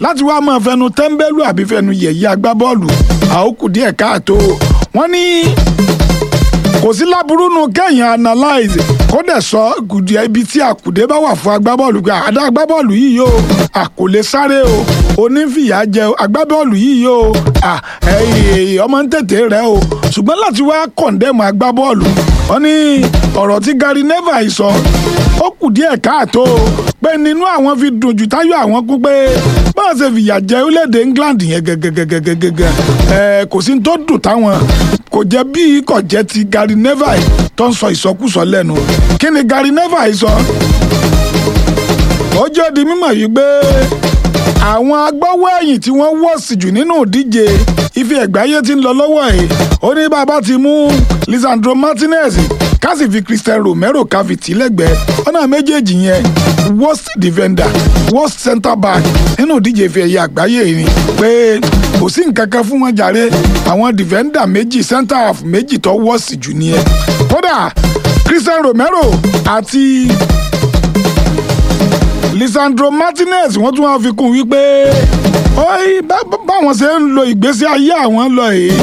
láti wá máa fẹnu tẹ́ḿbẹ́lú àbí fẹnu yẹ̀yẹ́ agbábọ́ọ̀lù àókù díẹ̀ káàtó wọ́n ní kò sí láburú nu kẹ́yìn analyze kó dẹ̀ sọ gùdì ibi tí àkùdé bá wà fún agbábọ́ọ̀lù pé àdá agbábọ́ọ̀lù yìí yóò àkòlé sáré o onífìyà jẹ agbábọ́ọ̀lù yìí yóò ọmọ ń tètè rẹ o ṣùgbọ́n láti wá kọ̀ǹdẹ́mù agbábọ́ọ̀lù wọ́n ní ọ̀rọ̀ tí Gary Neville sọ ó kù díẹ̀ káàtó pé nínú àwọn fi dùn jù táyọ̀ àwọn kú pé báwọn ṣe fìyà jẹ orílẹ̀-èdè England yẹn gẹ́gẹ́gẹ́gẹ́gẹ́ ẹ̀ kò sí ní tó dùn táwọn kò jẹ́ bí kò jẹ́ ti Gary Neville tó ń sọ ìsọkúsọ lẹ́nu kí ni Gary Neville sọ ó jẹ́ di mímọ̀ yìí pé àwọn agbọ́wọ́ ẹ̀yìn tí wọ́n wọ̀sì jù nínú ìdíje ife ẹ̀gbáyé tí ń lọ lọ́wọ́ ẹ̀ ó ní bàbá ti mú Lisandro Martinez ká sì fi Christian Romero ká fi tì í lẹ́gbẹ̀ẹ́ ọ̀nà méjèèjì yẹn worst defender worst centre back nínú ìdíje ife ẹ̀yẹ àgbáyé ni pé kò sí nǹkan kan fún wọn jàre àwọn defender méjì centre half méjì tó wọ́ọ̀sì jù nìyẹn kódà Christian Romero àti Lisandro Martinez wọ́n tún wá fi kún wípé báwọn ṣe ń lo ìgbésí ayé àwọn lọ yìí.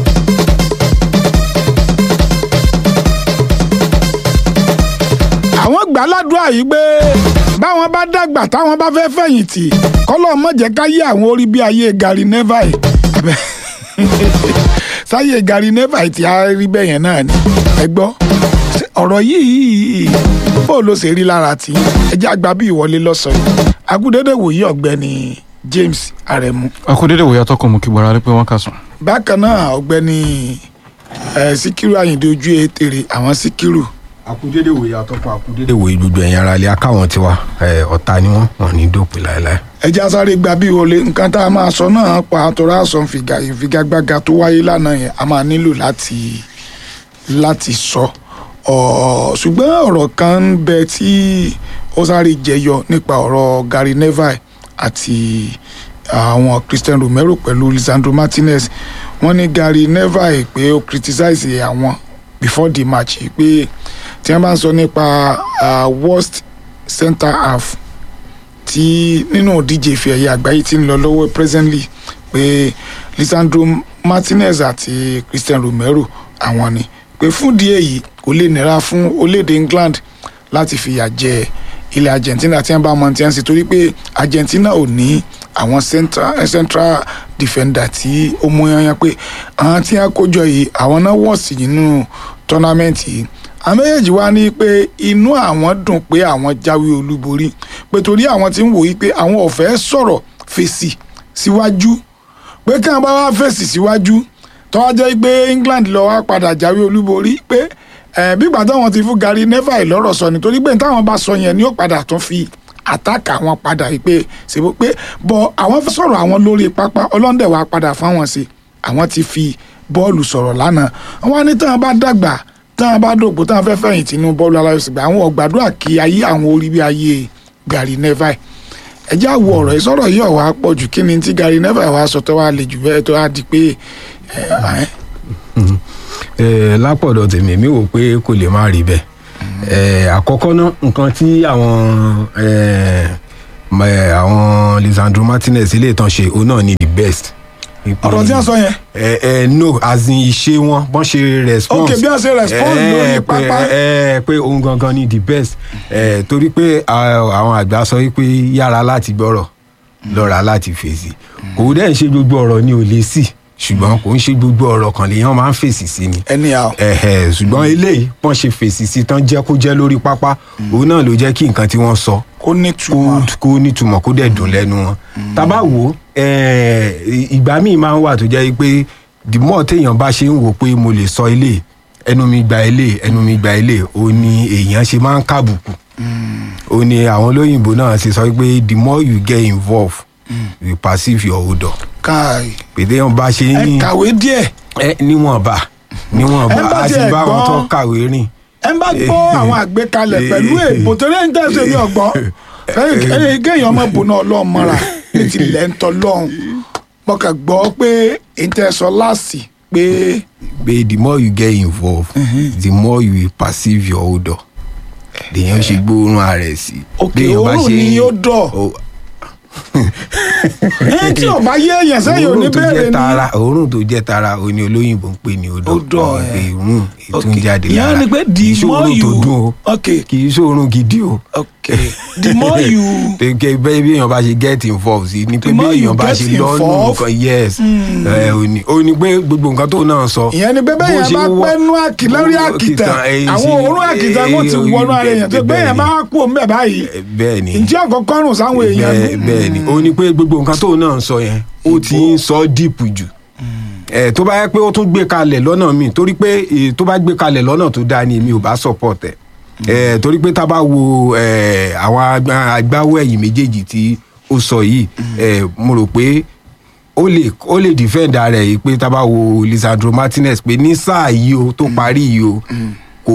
àwọn gbà ládùúrà yìí pé báwọn bá dàgbà táwọn bá fẹ́ fẹ̀yìntì kọ́lọ́ mọ̀ jẹ́ ká yé àwọn orí bí ayé Gary Neville sáyé Gary Neville tí a rí bẹ́ẹ̀ yẹn náà ni ẹ gbọ́ ọ̀rọ̀ yìí bó ló ṣe rí lára tí ẹjẹ́ àgbà bí ìwọlé lọ́sàn-án agúdédé wòye ọ̀gbẹ́ni James Aremu. akúdédé wòye atọ́kùn mú kí bọ́ra rí pé wọ́n kà sùn. bákan náà ọ̀gbẹ́ni Síkírù Àyìndé ojú ètèrè àwọn Síkírù akudede wòye atọ́kùn akudede wòye gbogbo ẹ̀yìn ara ilé akáwọn tiwa ọ̀tá ni wọ́n wọ́n ní dópin láéláé. ẹjẹ́ asáré gba bí wọlé nǹkan tá a máa sọ náà pa àtọ́rọ́ àsọ ìfigagbága tó wáyé lánàá yẹn a máa nílò láti láti sọ ṣùgbọ́n ọ̀rọ̀ kan ń bẹ tí ó sáré jẹyọ nípa ọ̀rọ̀ Gary Neville àti àwọn Christian Romero pẹ̀lú Lisandro Martinez wọ́n ní Gary Neville pé ó criticize àwọn before the match pé tí wọ́n bá ń sọ nípa worst centre half tí nínú ìdíje ìfẹ́ ẹ̀yẹ àgbáyé tí ń lọ lọ́wọ́ presently pé Lisandro Martinez àti Christian Romero àwọn ni pé fún díẹ̀ yìí kò lè nira fún orílẹ̀-èdè England láti fìyà jẹ ilẹ̀ Argentina tí wọ́n bá mọ tí wọ́n ṣe torí pé Argentina ò ní àwọn central, central defender tí ó mú yanyan pé àwọn tí wọ́n kójọ yìí àwọn náà wọ̀ sí nínú tọ́námẹ́ǹtì yìí àwọn méjèèjì wá ní pé inú àwọn dùn pé àwọn jáwé olúborí pé torí àwọn tí ń wòye pé àwọn ò fẹ́ sọ̀rọ̀ fèsì síwájú pé kí wọ́n bá wá fèsì síwájú tó wá jẹ́ pé England lọ wá padà jáwé olúborí pé bígbà táwọn ti fún Gary Neville lọ́rọ̀ sọ nítorí pé táwọn bá sọ yẹn ni ó padà tún fi àtàkà àwọn padà yìí pé ṣèbó pé bọ àwọn fẹ́ sọ̀rọ̀ àwọn lórí pápá ọlọ́ndẹ̀ wá padà fáwọn sí àwọn ti fi bọ́ọ̀lù sọ̀rọ̀ lánàá wọn ní táwọn bá dàgbà táwọn bá dògbò táwọn fẹ́ fẹ̀yìntì inú bọ́ọ̀lù aláyọ̀sìgbà àwọn ọ̀gbàdúrà kí ayé àwọn orí bí ayé Gary Neville ẹjẹ́ àwọ̀ ọ̀rọ̀ ìsọ̀rọ̀ yìí ọ̀wá pọ̀ jù kí ni tí Gary Neville wá sọ tó wá le jù bẹ́ẹ̀ tó wá di pé lápọ̀dọ̀ tèmi mi wò pé kò lè má rí bẹ́ẹ̀ àkọ́kọ́ náà nǹkan tí àwọn àwọn Lisandro Martinez ilé ìtàn ṣe òun náà ni the best. ọ̀rọ̀ tí wọ́n sọ yẹn. ẹ ẹ no as in iṣẹ́ wọn bọ́n ṣe response. ok bí wọ́n ṣe response lórí pápá. ẹ pé òun gangan ni the best ẹ torí pé àwọn àgbà sọ wípé yára láti gbọ́rọ̀ lọ́ra láti fèsì kò dẹ́ ń ṣe gbogbo ọ̀rọ̀ ni ò lè sí ṣùgbọ́n kò ń ṣe gbogbo ọ̀rọ̀ kan lèèyàn máa ń fèsì sí ni. anyhow. ẹ̀hẹ̀ ṣùgbọ́n eléyìí wọ́n ṣe fèsì sí tán jẹ́ kó jẹ́ lórí pápá òun náà ló jẹ́ kí nǹkan tí wọ́n sọ kó nítumọ̀ kó nítumọ̀ kó dẹ̀ dùn lẹ́nu wọn. tábà wò ìgbà míì máa ń wà tó jẹ́ pé the more téèyàn bá ṣe ń wò pé mo lè sọ ilé ẹnu mi gba ilé ẹnu mi gba ilé ó ní èèyàn ṣe máa ń kàbùkù ó ní àwọn olóyìnbó náà ṣe sọ pé the more you get involved you perceive your odour káì. pété yẹn bá ṣe ẹ ní kàwé díẹ̀. ẹ níwọ̀nba níwọ̀nba Ẹ bá a ti tiẹ̀ bá wọn gbọ́- tó kàwé rìn. ẹ bá gbọ́ àwọn àgbékalẹ̀ pẹ̀lú èèbò torí ẹni tẹ́ ṣe ní ọgbọ́n fẹ́ẹ́ kéèyàn ọmọ bùnà ọlọ́run mọ́ra létí ilẹ̀ ń tọ́ lọ́hùn mo kàn gbọ́ pé èyí tẹ́ sọ láàsì pé pé the more you get involved the more you will perceive your odour lèyàn ṣe gbóòórùn ara ẹ̀ sí. òkè Béèyàn bá òórùn ṣe ni ń- yóò dọ̀ Ó- ẹ tí ò bá yé èèyàn sẹ́yìn ò ní òórùn tó bẹ̀rẹ̀ jẹ́ ni. tara òórùn tó jẹ́ tara òní olóyìnbó ń pè ní odò Odò, ẹ̀. pé òórùn ètò ń Okay. jáde ìyẹn lára ni pé kì í the ṣe more òórùn tó you dùn o okay kì í ṣe òórùn gidi o okay the more you gẹ́gẹ́ bẹ́ẹ̀ bí èèyàn bá ṣe get involved sí ni pé The bí more you èèyàn bá get ṣe lọ́nù involved, nǹkan yes ẹ, ò ní ó ní pé gbogbo nǹkan tó náà sọ ìyẹn ni pé bẹ́ẹ̀ bó yẹn ṣe bá wọ- pẹ́ nú àkì lórí bó- àkìtàn ẹ, àwọn ṣe- òórùn àkìtàn kò ti ẹ, wọnú ara èèyàn tó bẹ́ẹ̀ bẹ́ẹ̀ yẹn ni. bá kú òun bẹ́ẹ̀ báyìí Ẹ, bẹ́ẹ̀ ni ǹjẹ́ ọ̀kọ̀ọ̀kan rùn sáwọn èèyàn bẹ́ẹ̀ bẹ́ẹ̀ ni ó ní pé gbogbo nǹkan tó náà ń sọ yẹn ó ti ń sọ díìpù jù ẹ tó bá yẹ pé ó tún gbé kalẹ̀ lọ́nà míì torí pé eh, tó bá gbé kalẹ̀ lọ́nà tó dáa ni èmi ò bá support ẹ̀ ẹ torí pé tá a bá wo ẹ, àwọn agbá- agbáwọ̀ ẹ̀yìn méjèèjì tí ó sọ yìí ẹ, mo rò pé ó lè ó lè defend ara ẹ̀ yìí pé tá a bá wo Lisandro Martinez pé ní sáà yìí o tó parí yìí o kò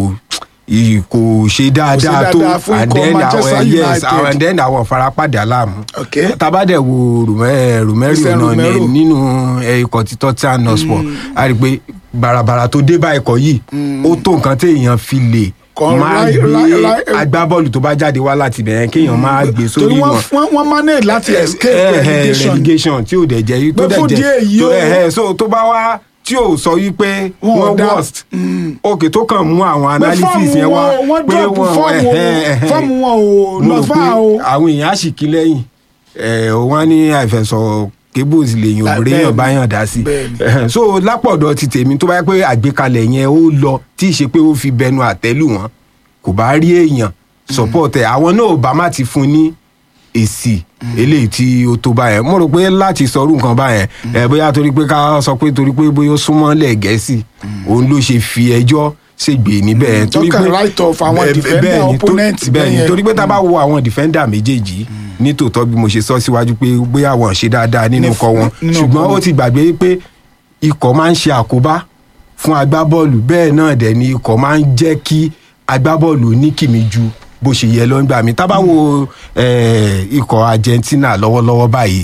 ì- kò ṣe dáadáa tó dáadáa fún and ikọ̀ then Manchester àwọn yes United. àwọn and then àwọn farapàdé aláàmú Okay. tabadẹ wo Rome- Romero Christian náà ní- Romero. nínú eh, ikọ̀ tí Tottenham Hotspur a rí i pé bàràbàrà tó dé bá ikọ̀ yìí ó tó nǹkan téèyàn fi lè Kọ máa láì- gbé láì- láì- agbábọ́ọ̀lù tó bá jáde wá láti bẹ̀rẹ̀ kéèyàn máa gbé torí sórí wọ́n wọn wọ́n wọ́n manage láti escape Eh, eh, relegation relegation tí ò dẹ̀ jẹ́ tó Pé dẹ̀ fún jẹ́ díẹ̀ yìí tó- o- eh, eh, so tó bá wá tí ò sọ wípé Wọn ò wọ́n dá- worst ok tó kàn mú àwọn pé analysis fọ́ọ̀mù yẹn wá wọn wọ́n pé drop fọ́ọ̀mù eh, eh, eh, fọ́ọ̀mù wọn ò mo lọ rò fà pé o àwọn èèyàn á sì kí lẹ́yìn ẹ̀ wọ́n ní àìfẹsọ̀ cables lèyàn Lá- òbúrẹ́ bẹ́ẹ̀ni, yàn báyàn dá sí bẹ́ẹ̀ni. so lápọ̀dọ̀ ti tèmi tó bá yẹ pé àgbékalẹ̀ yẹn ó lọ tí ì ṣe pé ó fi bẹnu àtẹ́lù wọn kò bá rí èèyàn support ẹ̀ àwọn náà ò bá má ti fún ní èsì eléyìí tí ó tó báyẹn mo rò pé láti sọrú nǹkan báyẹn ẹ bóyá torí pé ká sọ pé torí pé bóyá ó súnmọ́ lẹ̀ gẹ̀ẹ́sì òun ló ṣe fi ẹjọ́ ṣègbè níbẹ̀ tó kàn right off àwọn bẹ́ẹ̀- defender bẹ́ẹ̀ ni, tó- opponent bẹ́ẹ̀ ni bẹ́yẹn. torí pé tá a bá wo àwọn defender méjèèjì ní tòótọ́ bí mo ṣe sọ síwájú pé bóyá wọn ṣe dáadáa nínú Ní- ikọ̀ wọn nínú ṣùgbọ́n ikọ̀ ó ti gbàgbé pé ikọ̀ máa ń ṣe àkóbá fún agbábọ́ọ̀lù bẹ́ẹ̀ náà dẹ̀ ni ikọ̀ máa ń jẹ́ kí agbábọ́ọ̀lù ní kìmí ju bó ṣe yẹ lọ́ngbà mi tá a bá wo eh, ikọ̀ Argentina lọ́wọ́lọ́wọ́ báyìí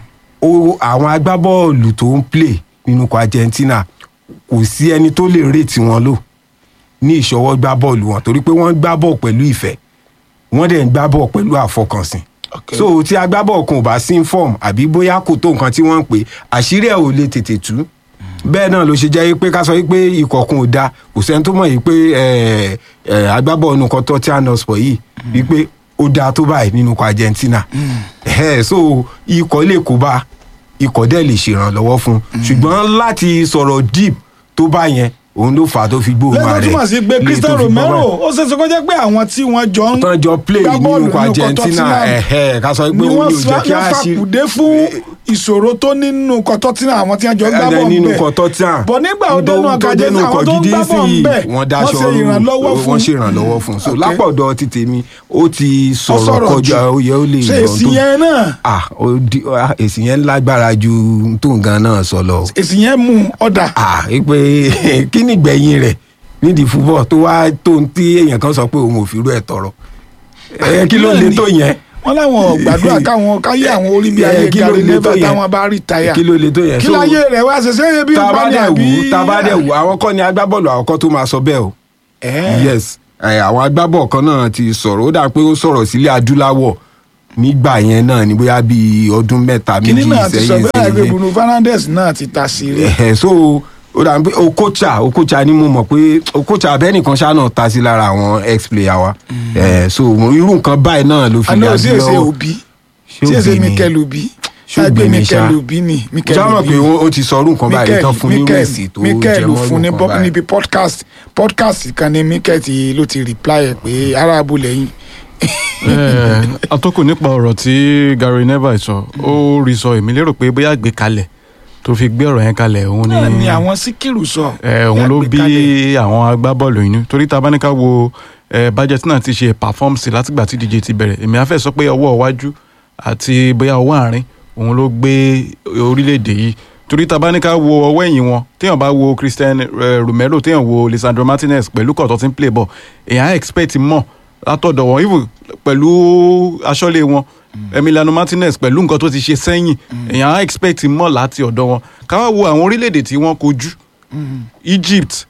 ó àwọn agbábọ́ọ̀lù tó ń play nínú ikọ̀ Argentina kò sí ẹni tó lè rètí wọn lò ní ìṣọwọ́ gbá bọ́ọ̀lù wọn torí pé wọ́n gbá bọ́ọ̀ pẹ̀lú ìfẹ́ wọ́n dẹ̀ ń gbá bọ́ọ̀ pẹ̀lú àfọkànsìn Okay. so tí agbábọ́ọ̀ kan ò bá sí form àbí bóyá kò tó nǹkan tí wọ́n ń pè àṣírí ẹ̀ ò lè tètè tú bẹ́ẹ̀ náà ló ṣe jẹ́ pé ká sọ pé ikọ̀ kan ò da kò sẹ́ni tó mọ̀ yìí pé eh, eh, agbábọ́ọ̀ nù kan Tottenham Hotspur yìí wípé ó dáa tó báyìí nínú ikọ̀ Argentina Eh, so ikọ̀ lè kó bá ikọ̀ dẹ̀ lè ṣèrànlọ́wọ́ fún un ṣùgbọ́n láti sọ̀rọ̀ deep tó bá yẹn òun ló fà á tó fi gbóhùn lẹ́gbẹ̀ẹ́ rẹ̀ túmọ̀ sí pé lè Cristiano tó fi gbọ́ Romero báyìí ó ṣeé ṣe kó jẹ́ pé àwọn tí wọ́n jọ ń tán jọ play gbá bọ́ọ̀lù nínú ikọ̀ nínú ikọ̀ Argentina Tottenham ẹ̀hẹ́ ká sọ pé ni ó wọ́n ní ò jẹ́ kí wọ́n á ṣe fàkùdé fún ìṣòro tó nínú ikọ̀ Tottenham àwọn tí wọ́n jọ ń gbá ẹ̀ẹ́dẹ̀ bọ́ọ̀lù nínú bẹ́ẹ̀. ikọ̀ Tottenham bọ̀ nígbà ó tó- dénú tó ọkọ̀ dénú Argentina àwọn ikọ̀ tó ń gidi gbá sí bọ́ọ̀lù yìí, bẹ́ẹ̀ wọ́n wọ́n dáṣọ ṣe ìrànlọ́wọ́ fún wọ́n ṣe ìrànlọ́wọ́ fún so Okay. lápọ̀dọ̀ ti tèmi ó ti sọ̀rọ̀ sọ̀rọ̀ kọjá jù. oyè ó lè ṣe yàn èsì tó yẹn náà ah ó di- ah, èsì yẹn lágbára ju tó nǹkan náà sọ lọ èsì yẹn mú ọ̀dà ah pé kí ni ìgbẹ̀yìn rẹ̀ nídìí fúbọ̀ tó wá tó ń tí èèyàn kan sọ pé òun ò fi rú ẹ̀ tọrọ ẹ kí ló náà lè ni. tó yẹn wọ́n láwọn ò gbàdúrà káwọn káyé àwọn orí bí Eh, ayé kí ló Gary lè tó Neville yẹn? táwọn bá rí táyà kí ló lè tó yẹn kí So, láyé rẹ̀ wá ṣẹṣẹ́ yẹ bí tá a bá ìpàdé dẹ̀ àbí. wò tá a bá dẹ̀ wò àwọn kọ́ ni agbábọ́ọ̀lù àkọ́kọ́ tó máa sọ bẹ́ẹ̀ o Eh. yes ẹ, àwọn agbábọ̀ kan náà ti sọ̀rọ̀ ó dà pé ó sọ̀rọ̀ sílẹ̀ adúláwọ̀ nígbà yẹn náà ní bóyá bíi ọdún mẹ́ta kíní méjì náà ti sọ sẹ́yìn bẹ́ẹ̀ pé sẹ́yìn Bruno Fernandes náà ti ta sí rí Ẹ̀hẹ̀, so ó dà pé Okocha Okocha ni mo mọ̀ pé Okocha abẹ́nìkan ṣáà náà ta sí lára àwọn ex player wa Ẹ̀, so irú nǹkan báyìí náà ló fi àná yà sí sí èsè lọ́wọ́ òbí Ṣé sí èsè Òbí ni? Mikel Obi Ṣé lágbé Òbí ni Mikel ṣá? Obi ni Mikel jáwọ́ Obi pé ó ó ti sọ irú nǹkan báyìí Mikel tán fún nírú Mikel èsì tó Mikel jẹ ló mọ́ fún ní nǹkan bọ́- báyìí níbi podcast podcast kan ní Mikel ti ló ti reply ẹ̀ pé aráàbù lẹ́yìn Eh, atọ́kùn nípa ọ̀rọ̀ tí Gary Neville sọ ó rí sọ èmi lérò pé bóyá gbé kalẹ̀ tó fi gbé ọ̀rọ̀ yẹn kalẹ̀ òun náà ni ni àwọn síkìrù sọ eh, òun ló bí àwọn agbábọ́ọ̀lù yìí torí tá a bá ní ká wo eh, budget náà ti ṣe perform sí látìgbà tí díje ti bẹ̀rẹ̀ èmi á fẹ́ sọ pé ọwọ́ iwájú àti bóyá ọwọ́ àárín òun ló gbé orílẹ̀-èdè yìí torí tá a bá ní ká wo ọwọ́ ẹ̀yìn wọn téèyàn bá wo Christian eh, Romero téèyàn wo Lisandro Martinez pẹ̀lú kọ̀tọ́ tí ń play ball èèyàn á expect mọ̀ látọ̀dọ̀ wọn even pẹ̀lú aṣọ́lé wọn Emiliano Martinez pẹ̀lú nǹkan tó ti ṣe sẹ́yìn èèyàn á expect mọ̀ láti ọ̀dọ̀ wọn ká wá wo àwọn orílẹ̀-èdè tí wọ́n kojú Egypt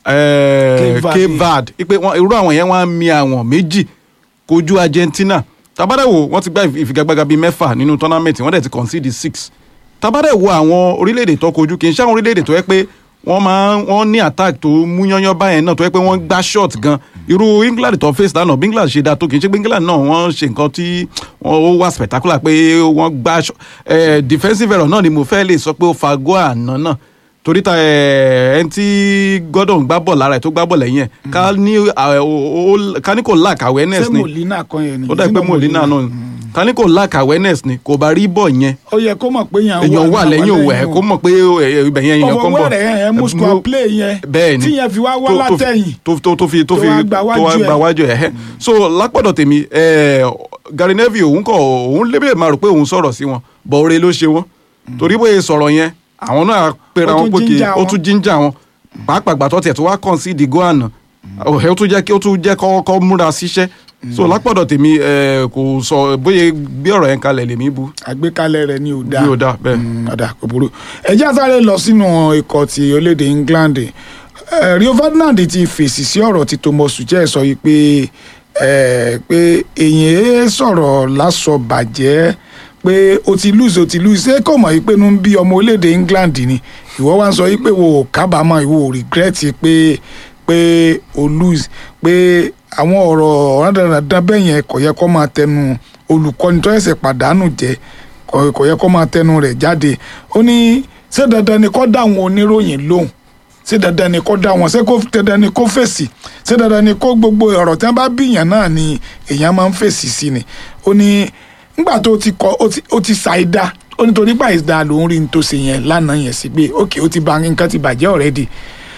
eh, Cape Verde. Cape Verde ipe wọn irú àwọn yẹn wọ́n á mi àwọn méjì kojú Argentina tabadẹ́wò wọ́n ti gba ìfigagbága bíi mẹ́fà nínú tournament wọ́n dẹ̀ ti concede six tabadẹ́wò àwọn orílẹ̀-èdè tó kojú kì í ṣe àwọn orílẹ̀-èdè tó yẹ pé wọ́n máa wọ́n ní attack tó mú yányán báyẹn náà tó yẹ pé wọ́n gbá shot gan irú England tó face lánàá bí England ṣe dáa tó kì í ṣe pé England náà wọ́n ṣe nǹkan tí wọ́n ó wà spectacular pé wọ́n gbá shot eh, defensive error náà ni mo fẹ́ lè sọ pé ó fa goal àná náà torí ta ẹ ẹni tí Gordon gbá bọ̀ lára ẹ̀ tó gbá bọ̀ lẹ́yìn ẹ̀ ká ní ẹ, o- o- ká ní kò lack awareness ṣé ni Molina kan yẹn ni ó dà pé Molina náà ká ní kò lack awareness ni kò bá rí bọ̀ yẹn ó yẹ kó mọ̀ pé yẹn èèyàn wà lẹ́yìn òwò ẹ̀ kó mọ̀ pé ẹ, ibẹ̀ yẹn èèyàn kan bọ̀ ọwọ́ rẹ̀ yẹn mú square play yẹn bẹ́ẹ̀ ni tí yẹn fi wá wá tó- tó- látẹ̀yìn tó tó tó fi tó tó fi wá gba tó wájú wá ẹ̀. gba wájú ẹ̀ ẹ̀ so lápọ̀dọ̀ tèmi ẹ̀ Gary Neville òun kọ̀ òun lébè máa rò pé òun sọ̀rọ̀ sí wọn bọ̀ oore ló ṣe wọn torí bóyá sọ̀rọ̀ yẹn àwọn náà pera Ó wọn tún pé kí ginger ó wọn. tún jíjà wọn pàápàá gbàtọ́ tiẹ̀ tó wá kàn sí ìdìgó àná ẹ̀ ó tún jẹ́ kí ó tún jẹ́ kọ́ kọ́ múra síṣẹ́ so lápọ̀dọ̀ tèmi ẹ̀ kò sọ bóyá gbé ọ̀rọ̀ yẹn kalẹ̀ lèmi bu àgbékalẹ̀ rẹ̀ ni ò dáa bí ó dá bẹ́ẹ̀. Mm, ọ̀dà kò burú ẹjẹ́ àsáré lọ sínú ikọ̀ ti orílẹ̀-èdè England Eh, Rio Ferdinand ti fèsì sí ọ̀rọ̀ tí Thomas Tuchel sọ yìí pé eh, pé èyàn sọ̀rọ̀ lásọ bàjẹ́ pé o ti lose o ti lose ṣé kò mọ̀ yìí pé inú ń bí ọmọ orílẹ̀-èdè England ni ìwọ wá ń sọ yìí pé wo ò kábàámọ̀ ìwọ ò regret pé pé o lose pé àwọn ọ̀rọ̀ rádaràdá bẹ́ẹ̀ yẹn kò yẹ kó máa tẹnu olùkọ́ni tó ẹ̀sẹ̀ pàdánù jẹ́ kò kò yẹ kó máa tẹnu rẹ̀ jáde ó ní ṣé dandan ni kó dá àwọn oníròyìn lóhùn ṣé dandan ni kó dá wọn ṣé kó dandan ni kó fèsì ṣé dandan ni kó gbogbo ọ̀rọ̀ tí wọ́n bá bíyàn náà ni èèyàn máa ń fèsì sí ni ó ní nígbà tó ti kọ ó ti ó ti ṣàìdá ó nítorí báyìí dáa lòún rí ní tó ṣe yẹn lánàá yẹn sí pé ókè ó ti ba nǹkan ti bàjẹ́ already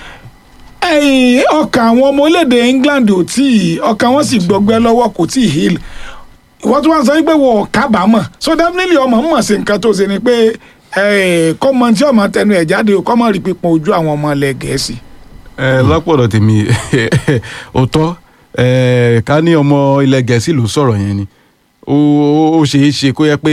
ẹ̀yìn ọkàn àwọn ọmọ orílẹ̀-èdè England ò tí ì ọkàn wọn sì gbọgbẹ́ lọ́wọ́ kò tí ì heal ìwọ́n tí wọ́n sọ pé wọ́n ò kábàámọ̀ so definitely ọmọ mọ̀ sí nǹkan tó ṣe ni pé kọ́mọ tí ọmọ tẹnu ẹ̀ jáde o kọ́mọ rí pípọn ojú àwọn ọmọ ilẹ̀ gẹ̀ẹ́sì. ẹ lápọ̀dọ̀ tèmi òótọ́ ẹ ká ní ọmọ ilẹ̀ gẹ̀ẹ́sì ló sọ̀rọ̀ yẹn ni ó ó ṣeé ṣe kó yẹ pé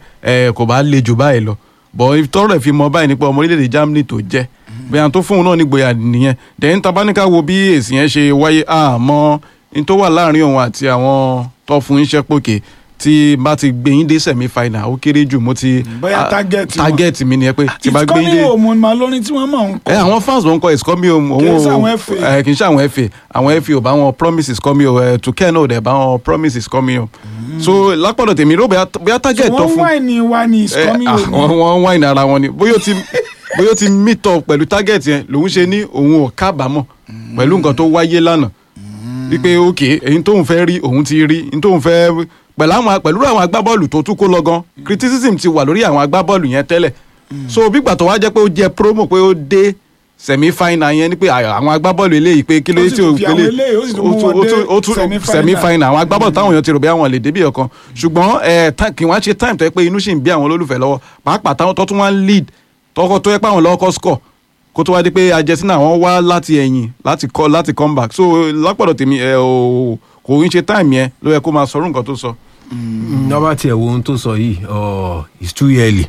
ẹ kò bá le jù báyìí lọ bọ̀ tọrọ ẹ̀ fi mọ báyìí nípa ọmọ orílẹ̀-èdè Germany tó jẹ́ bẹ́ẹ̀ tó fún un náà nígboyà nìyẹn dẹ̀yìn tabaníkà wo bí èsì yẹn ṣe wáyé àmọ́ ní tó wà láàrin òun àti àwọn tó fún iṣẹ́ pòkè tí bá ti gbé yín dé semi final ó kéré jù mo ti Bóyá ah, target wọn. target mi nìyẹn pé tí bá gbé yín dé ìkọ́ni òmùn máa lórin tí wọ́n máa ń kọ́. ẹ àwọn fans ló ń kọ ìsọmi òun Kì í òun ṣe ò- àwọn FA. ẹ kì í ṣe àwọn FA àwọn FA ò bá wọn promises kọ́ mi o ẹ tukẹ́ náà ò dẹ̀ bá wọn promises kọ́ mi o so lápọ̀dọ̀ tèmi ró bóyá bóyá target tó wọ́n fún wáìnì wa ní ẹ, ìkọ́ni ah, òmùn. wọ́n wọ́n wáìnì ara wọn ni bóyá ó ti bóyá ó ti meet up pẹ̀lú target yẹn lòun ṣe ní òun ò kábàámọ̀ pẹ̀lú nǹkan tó wáyé lánàá wípé ok èyí tóun fẹ́ rí òun ti rí èyí tóun fẹ́ pẹ̀lú àwọn pẹ̀lú àwọn agbábọ́ọ̀lù tó tún kó lọ gan criticism ti wà lórí àwọn agbábọ́ọ̀lù yẹn tẹ́lẹ̀ so bí gbàtọ̀ wá jẹ́ pé ó jẹ́ promo pé ó dé semi final yẹn ni pé à- àwọn agbábọ́ọ̀lù eléyìí pé kí ló Ó dé sì tí tún o fi pélé àwọn eléyìí, ó sì tún mú ó tún- wọn ó dé tún- ó tún semi-final. semi final àwọn agbábọ́ọ̀lù táwọn èèyàn ti rò bí àwọn lè débì ọ̀kan ṣùgbọ́n ẹ, ta- kì wọ́n á ṣe time tó yẹ pé inú sì ń bí àwọn olólùfẹ́ lọ́wọ́ pàápàá táwọn tó tún wá ń lead tọkọ tó yẹ pé àwọn lọ́kọ́ score kó tó wá di pé Argentina wọn wá láti ẹ̀yìn láti kọ́ láti come back so lápọ̀dọ̀ tèmi ẹ ò kò ń ṣe time yẹn ló yẹ kó máa sọ̀rọ̀ nǹkan tó sọ. nọ́bà tiẹ̀ wo ohun tó sọ yìí ọ it's too early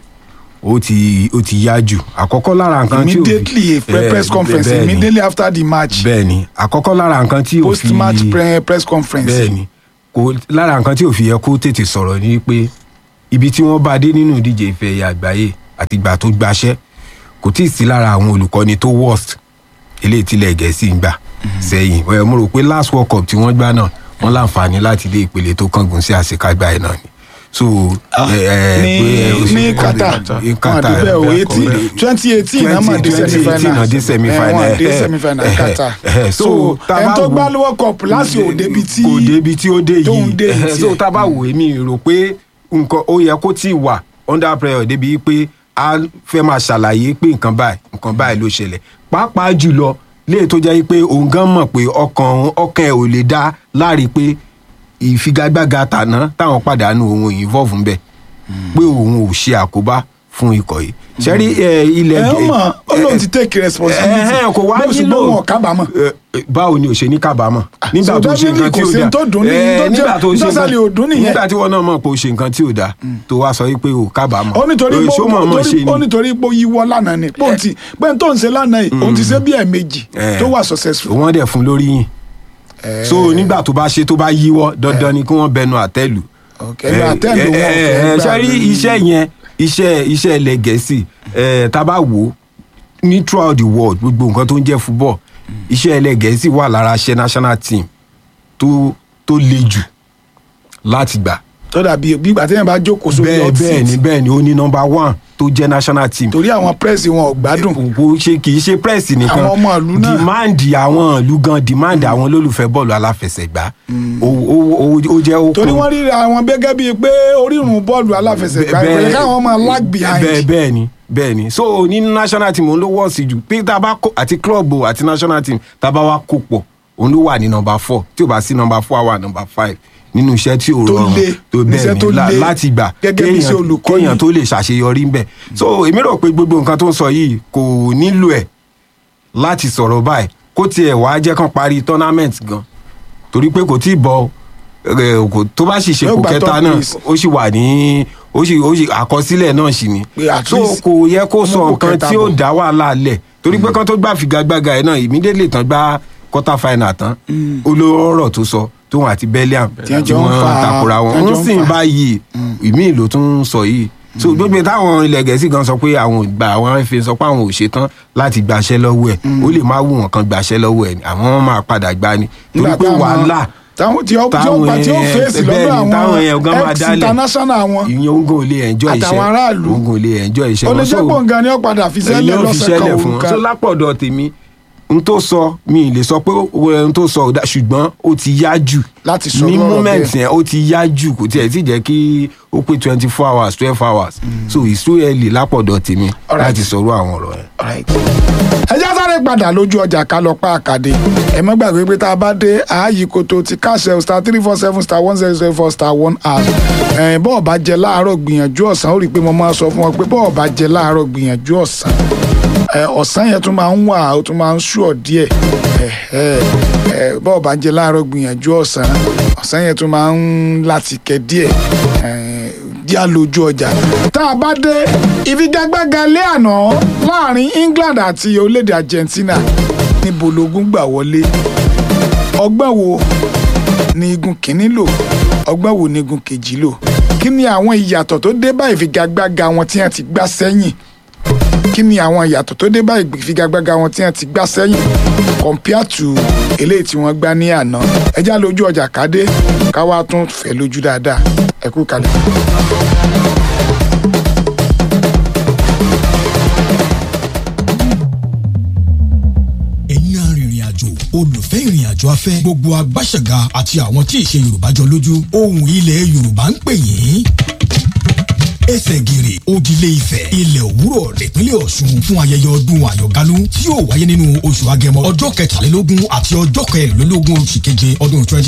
ó ti ó ti yá jù àkọ́kọ́ lára nǹkan tí ò fi- immediately a pre- Eh, press conference bẹ́ẹ̀ ni, immediately after the match bẹ́ẹ̀ ni àkọ́kọ́ lára nǹkan tí ò post fi match pre- press conference. bẹ́ẹ̀ ni kò lára nǹkan tí ò fi yẹ kó tètè sọ̀rọ̀ ni pé ibi tí wọ́n bá dé nínú ìdíje ife ẹ̀yà àgbáyé àti ìgbà tó gbaṣẹ́ kò tí ì sí lára àwọn olùkọ́ni tó worst eléyìí tílẹ̀ gẹ̀ẹ́sì ń gbà sẹ́yìn ẹ̀ mo rò pé last world cup tí wọ́n gbá náà wọ́n láǹfààní láti dé ìpele tó kángun sí àṣekágbá ẹ̀ náà ni so ẹ, ẹ, ní pé, ẹ, ó ṣe- ní Qatar ní Qatar wọn àdúgbò ẹ̀ ẹ, eighteen ẹ, twenty eighteen náà mà dé 2018 semi-final náà dé semi-final, Eh, wọn dé eh, semi-final eh, Qatar eh, eh, so so tá a ẹni bá tó wo- gbá lọ́wọ́ cup lásìkò ò débi tí kò débi tí ó dé tóun dé yìí yìí Eh, so tiẹ̀. tá a bá wò èmi rò pé nǹkan ó yẹ kó tí ì wà under pressure débi pé a fẹ́ máa ṣàlàyé pé nǹkan báyìí nǹkan báyìí ló ṣẹlẹ̀ pàápàá jùlọ léè tó jẹ́ pé òun gan mọ̀ pé ọkàn ọkàn ẹ̀ ò lè dá láàrin pé ìfigagbága tàná táwọn pàdánù òun involve ń bẹ̀ pé òun ò ṣe àkóbá fún ikọ̀ yìí ṣẹ́rí ilẹ̀ ẹ ó Gẹ̀- mọ̀ ó lóun ti take responsibility ẹ ẹ kò wá Bó ṣùgbọ́n nílò wọn ò kábàámọ̀ ẹ, ẹ, báwo ni ò ṣe ní kábàámọ̀ nígbà so tó ṣe definitely nǹkan tí kò ò sí dáa tó dùn ní- Ẹ, tó jẹ́- nígbà tó ṣe tó sálẹ̀ ò dùn nǹkan nìyẹn. nígbà tí wọn náà mọ̀ pé o ṣe nǹkan tí ò dáa tó wá sọ wípé o kábàámọ̀ ó nítorí Ẹ, pé ṣó mọ̀ mọ̀ ṣe ó ni nítorí pé ó yíwọ́ lánàá ni pé òun ti pé n tó ń ṣe lánàá yìí òun ti ṣe bí ẹ̀ẹ̀mejì Eh. tó wà successful. wọ́n dẹ̀ fún lórí yìn so nígbà tó bá ṣe tó bá yíwọ́ dandan ni kí wọ́n bẹnu àtẹ́lù Okay, ẹgbẹ́ àtẹ́ǹdò wọn ò fẹ́ ẹ ẹ gbà ṣe rí lórí- iṣẹ́ yẹn iṣẹ́ iṣẹ́ ilẹ̀ gẹ̀ẹ́sì ẹ tá a bá wò ó ní throughout the world gbogbo nǹkan tó ń jẹ́ football iṣẹ́ ilẹ̀ gẹ̀ẹ́sì wà lára iṣẹ́ national team tó tó le jù láti gbà tó dàbí bí ìgbà téèyàn bá jókòó sórí bẹ́ẹ̀ hot bẹ́ẹ̀ ni seat bẹ́ẹ̀ ni ó ní number one tó jẹ́ national team torí àwọn pírẹ́sì wọn ò gbádùn kò ṣe kì í ṣe press nìkan Àwọn ọmọ ìlú náà. demand àwọn ìlú gan demand àwọn olólùfẹ́ bọ́ọ̀lù aláfẹsẹ̀gbá ó ó- ó- ó jẹ́ ó torí kún- wọ́n rí àwọn gẹ́gẹ́ bíi pé orírun bọ́ọ̀lù aláfẹsẹ̀gbá Bẹ́ẹ̀- ìpínlẹ̀ káwọn máa lag bẹ́ẹ̀ behind bẹ́ẹ̀ ni bẹ́ẹ̀ ni so nínú national team òun ló wọ̀ sí jù pé tá a bá kó àti club o àti national team tá a bá wá kó pọ̀ òun ló wà ní number four tí ò bá sí number four á wà number five nínú iṣẹ́ tí ò Tó rọrùn le, tó iṣẹ́ bẹ́ẹ̀ tó ni la- le, láti gbà gẹ́gẹ́ bí iṣẹ́ kéèyàn- olùkọ́ni. kéèyàn tó lè ṣàṣeyọrí ń bẹ̀ so èmi rò pé gbogbo nǹkan tó ń sọ yìí kò nílò ẹ̀ láti sọ̀rọ̀ báyìí kó tiẹ̀ wá jẹ́ kán parí tournament gan torí pé kò tí ì bọ ẹ, kò- tó bá sì ṣe Yóò kò gba kẹta top náà place. ó sì wà ní ó sì ó sì àkọsílẹ̀ náà sì ni Pé at so least kò yẹ kó mú sọ kò nǹkan kẹta tí ó bọ̀. dá wàhálà lẹ̀ torí pé kán tó gbà figagbága ẹ̀ náà immediately tán gbá quarter final tán olóró tó sọ tóun àti belliam Tí wọ́n jọ ń fa- takora wọn tí wọ́n ń jọ ń sìn fa. báyìí ìmí ló tún ń sọ yìí so gbogbo táwọn ilẹ̀ gẹ̀ẹ́sì gan sọ pé àwọn ò gbà àwọn fi sọ pé àwọn ò ṣetán láti gbaṣẹ́ lọ́wọ́ ẹ̀ ó lè má wù wọ́n kan gbaṣẹ́ lọ́wọ́ ẹ̀ ni àwọn máa padà gbá ni torí Nígbà pé táwọn- wàhálà táwọn tí ó tí ó táwọn gbà tí ó yẹn- fèsì bẹ́ẹ̀ lọ́dọ̀ ni, táwọn yẹn gan àwọn máa ex dálẹ̀. international wọn ìyẹn ogun ò lè enjoy iṣẹ́ Àtàwọn aráàlú. ogun ò lè enjoy iṣẹ́ ó lè wọn. jẹ́ So, pọ̀ nǹkan ni ó padà fi sẹ́lẹ̀ ilé ò fi lọ́sẹ̀ kan ṣẹlẹ̀ fún òun wọn kan so lápọ̀dọ̀ tèmi n tó sọ mi ì lè sọ pé ohun tó sọ ò dá ṣùgbọ́n ó ti yá jù Láti sọ ní lọ́rọ̀ moment bẹ́ẹ̀. yẹn ó ti yá jù kò tiẹ̀ tí jẹ́ kí ó pé twenty four hours twelve hours so it's too early lápọ̀dọ̀ tèmi Alright. láti sọ̀rọ̀ àwọn ọ̀rọ̀ yẹn. Alright. ẹ já sáré padà lójú ọjà ká lọ pa àkàdé ẹ má gbàgbé pé tá a bá dé ààyè koto ti káṣẹ star three four seven star one zero zero four star one hash ẹ bọ́ọ̀ bá jẹ láàárọ̀ gbìyànjú ọ̀sán ó rí i pé mo máa sọ fún wọn pé bọ́ọ̀ bá jẹ láàárọ̀ gbìyànjú ọ̀sán ẹ ọ̀sán yẹn tún máa ń wà ó tún máa ń ṣùọ̀ díẹ̀ ẹ ẹ ẹ bọ́ọ̀ bá jẹ láàárọ̀ gbìyànjú ọ̀sán ọ̀sán yẹn tún máa ń láti kẹ díẹ̀ ẹ díà lójú ọjà. tá a bá dé ìfigagbága lé àná láàrin England àti orílẹ̀-èdè Argentina níbo lógún gbà wọlé ọgbọ́n wo ni igun kìíní lò ọgbọ́n wo ni igun kejì lò kí ni àwọn ìyàtọ̀ tó dé bá ìfigagbága wọn tí wọ́n ti gbá sẹ́yìn kí ni àwọn ìyàtọ̀ tó dé bá ìfigagbága wọn tí wọ́n ti gbá sẹ́yìn compare to eléyìí tí wọ́n gbá ní àná ẹjá lójú ọjà kádé káwá tún fẹ́ lójú dáadáa ẹ kú kalẹ̀. ẹ̀yin arìnrìn àjò olùfẹ́ ìrìn àjò afẹ́ gbogbo agbáṣẹ̀gà àti àwọn tí ìṣe yorùbá jọ lójú ohùn ilẹ̀ yorùbá ń pè yín ẹsẹ̀ gìrì òdìlé ifẹ̀ ilẹ̀ òwúrọ̀ nípínlẹ̀ ọ̀ṣun fún ayẹyẹ ọdún àyọ̀gálú tí yóò wáyé nínú oṣù agẹmọ ọjọ́ kẹtàlélógún àti ọjọ́ kẹrìnlélógún oṣù keje ọdún twenty